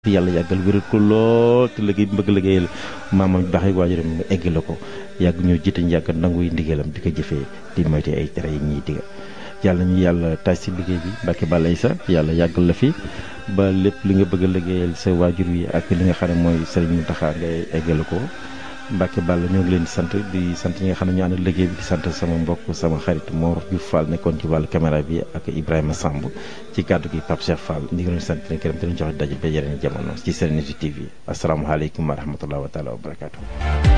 yàlla yàggal wéral ko lool te liggéey bi bëgg liggéeyal maamam baax yi waajuram mu egg la ko yàgg ñoo jiite ñu yàgg nanguy ndigalam di ko jëfee di moyte ay tere yi ñuy diga yàlla ñu yàlla taaj si liggéey bi Mbàkke Balaye sa yàlla yàggal la fi ba lépp li nga bëgg a liggéeyal sa waajur wi ak li nga xam ne mooy Sëriñ Mountakha ngay eggale ko Mbàkke Balla ñoo ngi leen di sant di sant ñi nga xam ne ñu ànd liggéey bi di sant sama mbokk sama xarit Mor Diouf Fall nekkoon ci wàllu caméra bi ak Ibrahima Samb ci kàddu gi Pape Cheikh Fall ñu ngi leen di sant leen gërëm te ñu joxe daje ba yeneen jamono ci Serenity TV asalaamaaleykum wa rahmatulah wa taala wa barakaatu.